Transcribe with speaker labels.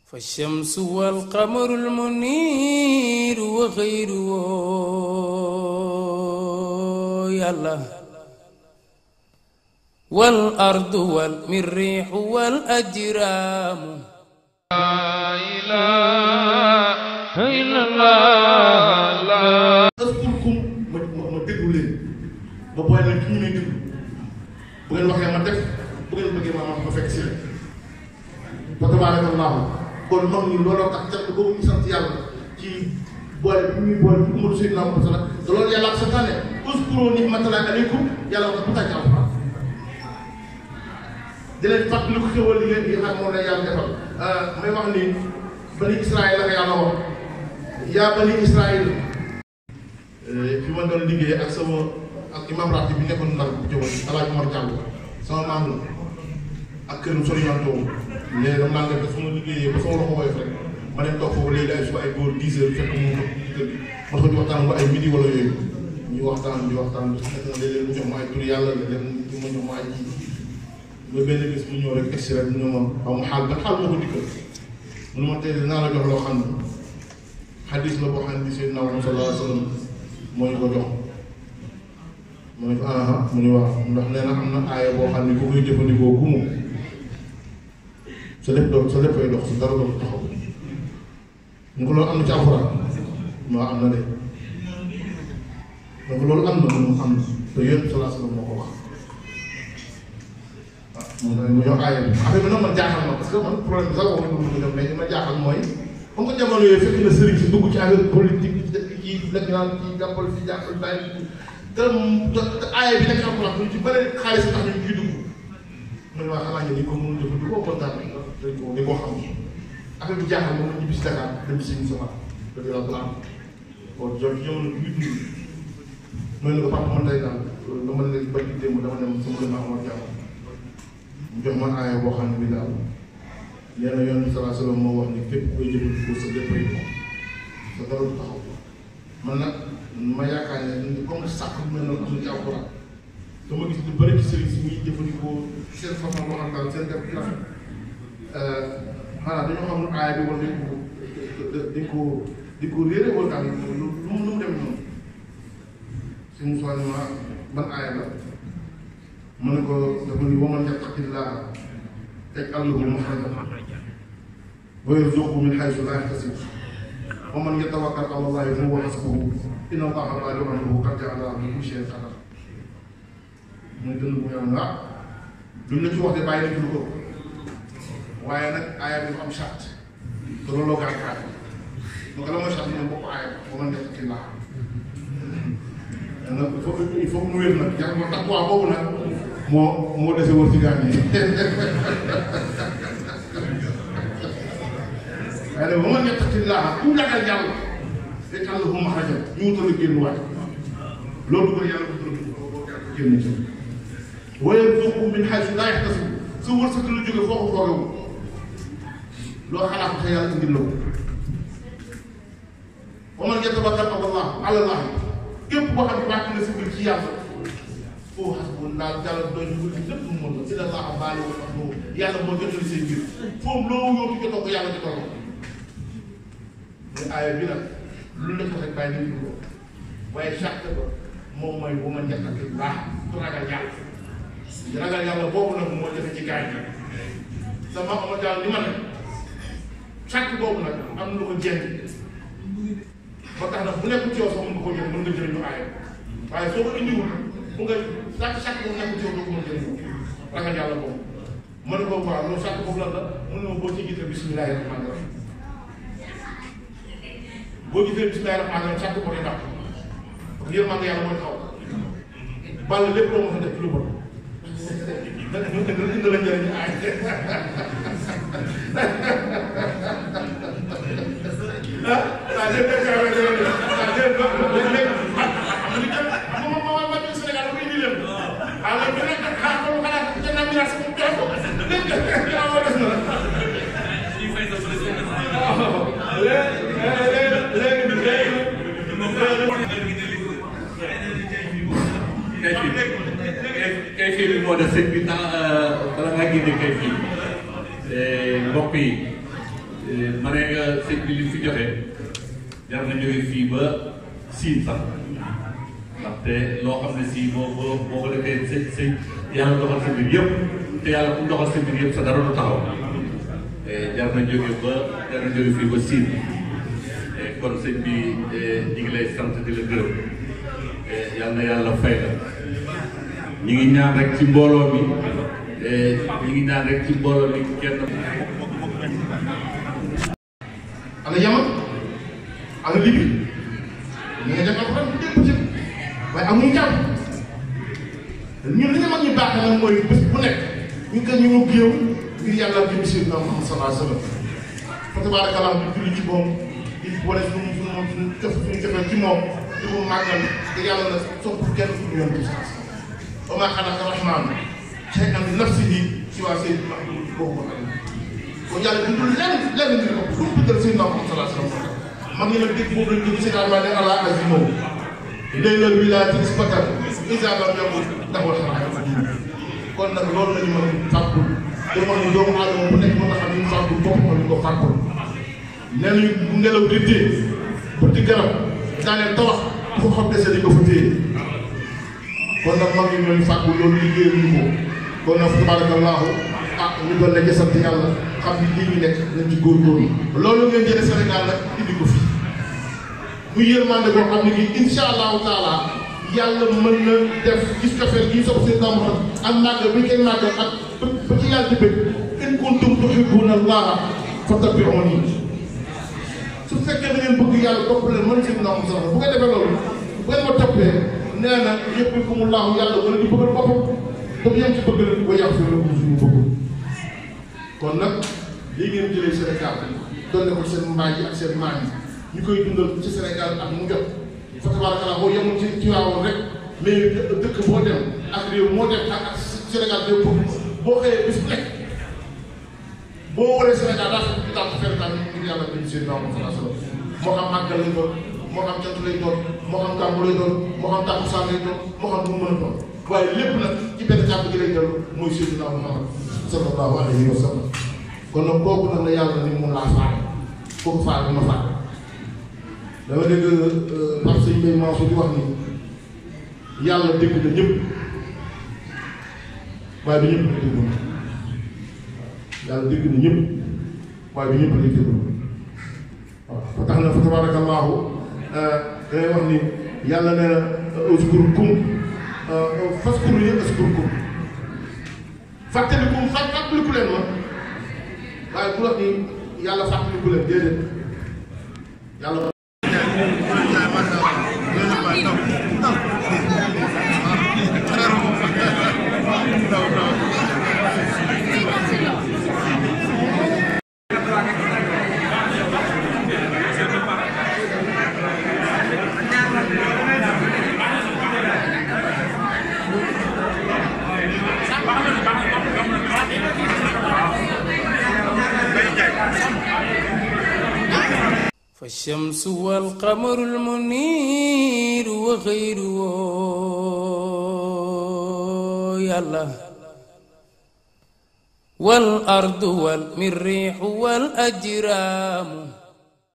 Speaker 1: فالشمس والقمر المنير وغيره يلا والأرض والمريح والأجرام
Speaker 2: لا إله إلا الله
Speaker 3: askurkum ma ma ma déglu leen ba booy nag ki ñu may déglu bu ngeen waxee ma def bu ngeen bëggee ma ma fekk si leen fa tabaarakallaahu kon mag ñi looloo tax cant boobu ñu sant yàlla ci boole bi ñuy boole ci umatu sayyidina Muhammad sallallahu te loolu yàlla ak santaane uskuru ni'matallahi aleykum yàlla wax bu tàcc alxuraan di leen fàttali ko xéwal li leen di xam moom la yàlla defal may wax ni bani Israël la ko yàlla wax yaa bani Israël fi ma doon liggéey ak sama ak imam raati bi nekkoon ndar bu jëwoon alaaj Mor Diallo sama maam la ak këram soriantoo léegi dama naan def su ma liggéeyee ba sama loxo woyof rek ma dem toog foofu léegi ay suba ay góor dix heures fekk mu kër gi ma ko di waxtaan ba ay midi wala yooyu ñu waxtaan di waxtaan fekk na léeg-léeg mu jox ma ay tur yàlla léeg-léeg mu ma jox ma ay ji ba benn bés mu ñëw rek egsi rek mu ne ma xaw ma xaal ban xaal moo ko dikkal mu ne ma tey dinaa la jox loo xam ne xadis la boo xam ne Seydina Muhammad sallallahu alayhi wa sallam moo ñu ko jox mu ne ko aha mu ne waaw ndax nee na am na aaya boo xam ne ku koy jëfandikoo ku mu sa lépp doon sa léppay dox sa dara doon taxaw ñu ko loolu am na ci alxuraan maa am na de donc loolu am na mu am na te yéen salaa salaam moo ko wax ah moom mu jox aaya bi affaire bi nag man jaaxal ma parce que man problème bi sax wax nga ko def mais li ma jaaxal mooy comme que jamono yooyu fekk na sëriñ si dugg ci affaire politique kii nekk naan kii jàppal fi jàppal bàyyi te te aaya bi nekk alxuraan ñu ci bëri xaalis tax ñu ciy dugg man waa xanaa ni ko mënul jëfandikoo kontaan dañ ko dañ koo xam affaire bi jaaxal moom ñu bis Dakar dem si ñu sama dëgg la blanc kon jot jamono bi ñu dund mooy ne ko papa man tey daal dama ne ba ci démb dama dem sama gën a amal jàmm mu jox ma aaya boo xam ne bi daal nee na yoon bi salaa salaam moo wax ni képp koy jëfandikoo sa léppay sa dara du taxaw man nag ma yaakaar ne comme sàkk bu mel noonu am na ci alxuraan dama gis lu bëri ci sëriñ si muy jëfandikoo seen façon waxal daal seen def ci rafet xanaa dañoo xam ne aaya bi wala dañ ko dañ ko dañ ko réere wala daal lu lu mu lu mu dem noonu suñu soo ma ban aaya la mu ne ko dafa ni waman yattaqillaaha yaj'al lahu maxrajan wa yarzuqhu min haysu laa yahtasib wa man yatawakkal ala llaahi fa huwa hasbuhu inna llaaha baaligu amrihi qad ja'ala li kulli shay'in qadar muy dënn bu yàlla ah duñ la ci wax de bàyyi nañ ci lu ko waaye nag aaya bi dafa am charte te looloo gàtt kaat donc la mooy charte mooy bokk aaya ba man yattaqillaaha nag il faut il faut mu wér nag jar moo tax waa boobu nag moo moo dese wër ci gaañ yi waaye nag ba man yattaqillaaha ku ragal yàlla yaj'al lahu maxrajan ñu wutal a génn waay loolu ko yàlla ko génn ci wa yarzuqhu min haysu laa yahtasib su wërsëg lu jóge foo ko foogewul loo xalaat ko te yàlla indil la ko wa man yatawakkal ala llaah képp boo xam ne wàcc na si biir ci yàlla foo xas bu ndaal jàll doy ñu wuti lépp mu mën la inna llaaha baaligu amrihi yàlla moo jotali seen mbir foofu loo yóotu jotoo ko yàlla jotoo ko mais aaya bi nag lu nekk rek bàyyi nañ ko waaye charte ba moom mooy bu ma njëkk baax ku ragal yàlla ragal yàlla boobu nag moo jafe ci gaañ yi sama ama daal li ma ne charte boobu nag am na lu ko jeng ba tax na bu nekk ci yow sax mën nga ko jël mën nga jëriñu aaya waaye soo ko indiwul bu nga charte charte boobu nekk ci yow doo ko mën jëriñu ragal yàlla boobu mën ko waaw loolu charte boobu lan la mën na ma boo ci gisee bismillahi rahmaani rahim boo gisee bismillahi rahmaani rahim charte boobu ndax yërmande yàlla mooy xaw bàll lépp loo mën a def ci lu bon dana indi la njëriñ aay ah ah lépp lépp yaa ngi lay def ah lépp lépp lépp ah xam nga xam nga moom moo ma Sénégal dafa indi leen ah léegi nag xaaral ko xalaat jënd naa milliard si moom jox ko lépp lépp yaa ma des na la. léegi léegi léegi
Speaker 4: kay fii bi moo def sëñ bi temps bala ngaa génne kay fii mbokk yi ma ne nga sëñ bi li fi joxe jar na jóge fii ba siin sax ndaxte loo xam ne si boo boo boo ko defee sëñ sëñ yàlla doxal sa mbir yëpp te yàlla ku doxal sa mbir yëpp sa dara du taxaw jar na jóge ba jar na jóge fii ba siin kon sëñ bi ñu ngi lay sant di la gërëm yal na yàlla fay la ñu ngi ñaan rek ci mbooloo mi ñu ngi ñaan rek ci mbooloo mi kenn
Speaker 3: ana yaman ana libi ñu ngi def alxuraan bu dégg bëccëg waaye amuñu jàpp ñun li ñu mag ñu baax nag mooy bés bu nekk ñu gën ñu mu géew ngir yàlla jëm si na Muhammad sallallahu alayhi wa sallam fa tabaarakallah di julli ci moom di wane suñu suñu suñu def suñu defee ci moom di ko màggal te yàlla na sopp kenn fu ñu yonent wa maa xalaqa rahmaan shay'an li nafsihi siwaa sayyidina Muhammad boobu ko kon yàlla bindul lenn lenn ngir ko fu mu bindal sayyidina Muhammad sallallahu alayhi wa sallam mag ñi nag dégg boobu lañ dégg seen almaa ne ala azimo laylal wilaayati isbatan isa lam yakun lahu xaraam kon nag loolu la ñu mën a fàggul te mooy ni doomu aadama bu nekk mën a xam ni mu fàggul boppam ñu ko fàggul nee nañu bu ngelaw di téye pour di garab daaneel tawax fu xam dese di ko fa téye kon nag mag ñi ñooñu fàggul loolu liggéeyal ñu ko kon nag tabarakallahu ah ñu doon la sant yàlla xam ni lii ñu nekk nañ ci góorgóorlu loolu ngeen jëlee Sénégal nag indi ko fi muy yërmande boo xam ne bii incha allahu taala yàlla mën na def gis kafeel gi sopp seen dama ak màggal bi koy màggal ak ba ci yàlla di bëgg in kuntum tuhibbuna allaha fattabi'uni su fekkee da ngeen bëgg yàlla topp leen mën seen dama sax bu ko defee loolu bu ngeen ma toppee nee na yëpp ko mu laahu yàlla wala di bëggal boppam te bu yem ci bëgg leen ba yàq fi la ko suñu bëgg kon nag lii ngeen jëlee Sénégal doon ko seen mbaay yi ak seen maam yi ñu koy dundal ci Sénégal ak mu jot fa tabarakallah boo yemul ci ci waawoon rek mais dëkk boo dem ak réew moo dem ak ak Sénégal réew boobu boo xëyee bis bu nekk boo waree Sénégal daa fekk daal di fekk daal ngir yàlla dañu seen naaw sallallahu alayhi wasallam moo xam màggal lay doon moo xam cant lay doon moo xam gàmmu lay doon moo xam takkusaan lay doon moo xam lu mu mën a doon waaye lépp nag ci benn kàddu gi lay dellu mooy Seydina Muhammad sallallahu alayhi wa sallam kon nag kooku nag la yàlla ni mun laa faale kooku faale bi ma faale dama dégg Pape Sëñ Mbaye Mansour di wax ni yàlla dégg na ñëpp waaye bi ñëpp la déglu yàlla dégg na ñëpp waaye bi ñëpp la déglu waaw ba tax na fa tabarakallahu dangay wax ni yàlla nee na uskurkum faskuru ni uskurkum fàttaliku fàttaliku leen ma waaye bu wax ni yàlla fàttaliku leen déedéet yàlla
Speaker 1: فالشمس والقمر المنير وغيره يلا والأرض والمريح والأجرام